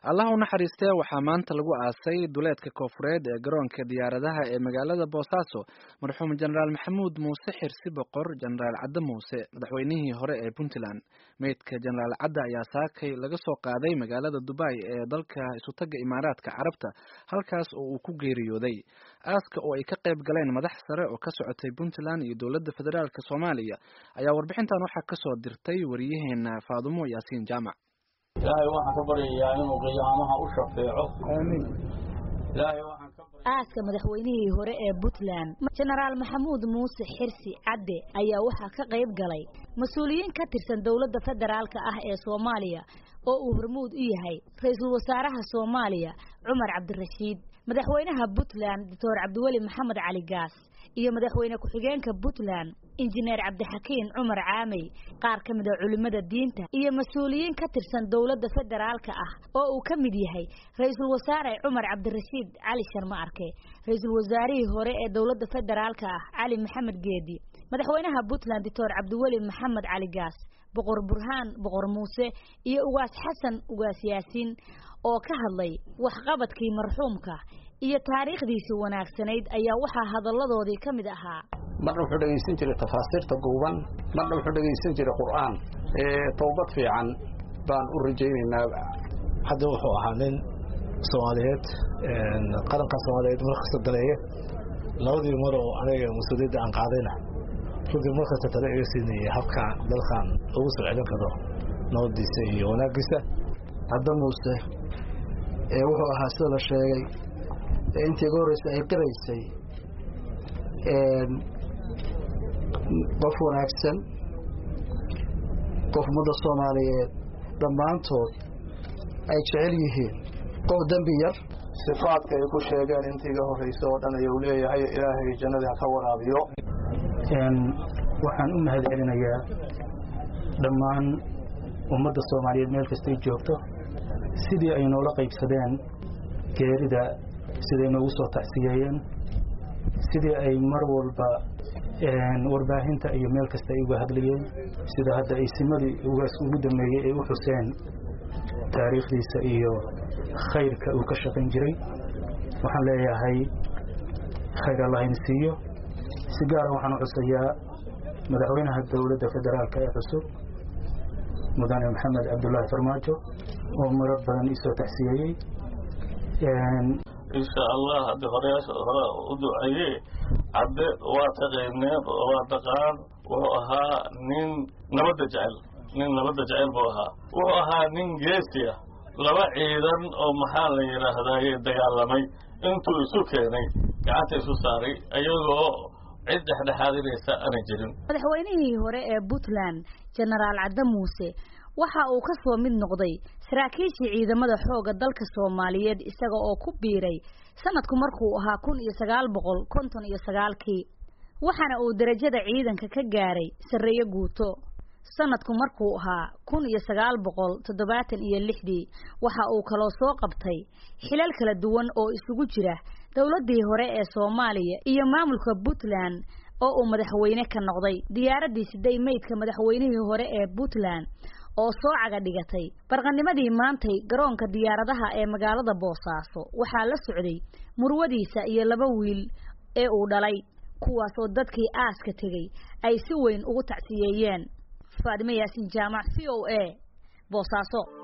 allah u naxariistee waxaa maanta lagu aasay duleedka koofureed ee garoonka diyaaradaha ee magaalada boosaaso marxuum jenaraal maxamuud muuse xirsi boqor jenaraal cadde muuse madaxweynihii hore ee puntland meydka jenaraal cadde ayaa saakay laga soo qaaday magaalada dubai ee dalka isutaga imaaraadka carabta halkaas oo uu ku geeriyooday aaska oo ay ka qayb galeen madax sare oo ka socotay puntland iyo dowladda federaalk soomaaliya ayaa warbixintan waxaa kasoo dirtay wariyaheena faadumo yaasiin jaamac ilaahay waxaan ka baryayaa inuu qiyaamaha u shafeeco aamiin ilaahay waxaan ka aaska madaxweynihii hore ee puntland jenaraal maxamuud muuse xirsi cadde ayaa waxaa ka qayb galay mas-uuliyiin ka tirsan dowladda federaalka ah ee soomaaliya oo uu hormuud u yahay ra-iisul wasaaraha soomaaliya cumar cabdirashiid madaxweynaha puntland doctor cabdiweli maxamed cali gaas iyo madaxweyne ku-xigeenka puntland injineer cabdixakiin cumar caamey qaar ka mid a culimmada diinta iyo mas-uuliyiin ka tirsan dowladda federaalka ah oo uu ka mid yahay ra-iisul wasaare cumar cabdirashiid cali sharma arke ra-iisul wasaarihii hore ee dowladda federaalka ah cali maxamed geedi madaxweynaha puntland doctor cabdiweli maxamed cali gaas boqor burhaan boqor muuse iyo ugaas xasan ugaas yaasiin oo ka hadlay waxqabadkii marxuumka iyo taariikhdiisii wanaagsanayd ayaa waxaa hadalladoodii ka mid ahaa marna wuxuu dhegaysan jiray tafaasiirta guuban marna wuxuu dhegaysan jiray qur'aan towbad fiican baan u rajaynaynaa hadda wuxuu ahaa nin soomaaliyeed qaranka soomaaliyeed markasta daneeya labadii mar oo aniga mas-uuliyadda aan qaadayna runtii markasta tale iga siinayay habkaan dalkan lagu soo celin karo nabadiisa iyo wanaaggiisa hadda muuse wuxuu ahaa sida la sheegay intii iga horreysay ay qiraysay qof wanaagsan qof ummadda soomaaliyeed dhammaantood ay jecel yihiin qof dembi yar sifaadka ay ku sheegeen intii iga horreysay oo dhan ayuu leeyahay ilaahay jannadii ha ka waraabiyo waxaan u mahad celinayaa dhammaan ummadda soomaaliyeed meel kastay joogto sidii ay noola qaybsadeen geerida siday noogu soo tacsiyeeyeen sidii ay mar walba warbaahinta iyo meel kasta ay uga hadlayeen sida hadda ay simadii ugaas ugu dambeeyey ay u xuseen taariikhdiisa iyo khayrka uu ka shaqayn jiray waxaan leeyahay khayr allahayna siiyo si gaara waxaan u xusayaa madaxweynaha dowladda federaalka ee cusub mudane maxamed cabdullaahi farmaajo oo marar badan isoo tacsiyeeyey insha allah haddii horeyaasha hore u duceeye cadde waa taqayneen waa taqaan wuxuu ahaa nin nabadda jecel nin nabadda jecel buu ahaa wuxuu ahaa nin geesiya laba ciidan oo maxaa la yidhaahdaye dagaalamay intuu isu keenay gacanta isu saaray iyagoo cid dhexdhexaadinaysa aanay jirin madaxweynihii hore ee puntland jenaraal cadde muuse waxa uu ka soo mid noqday saraakiishii ciidamada xoogga dalka soomaaliyeed isaga oo ku biiray sanadku markuu ahaa kun iyo sagaal boqol konton iyo sagaalkii waxaana uu derajada ciidanka ka gaaray sarreeyo guuto sanadku markuu ahaa kun iyo sagaal boqol toddobaatan iyo lixdii waxa uu kaloo soo qabtay xilal kala duwan oo isugu jira dowladdii hore ee soomaaliya iyo maamulka puntland oo uu madaxweyne ka noqday diyaaraddii siday meydka madaxweynihii hore ee puntland oo soo caga dhigatay barqanimadii maantay garoonka diyaaradaha ee magaalada boosaaso waxaa la socday murwadiisa iyo laba wiil ee uu dhalay kuwaas oo dadkii aaska tegey ay si weyn ugu tacsiyeeyeen faadime yaasin jaamac c o a boosaaso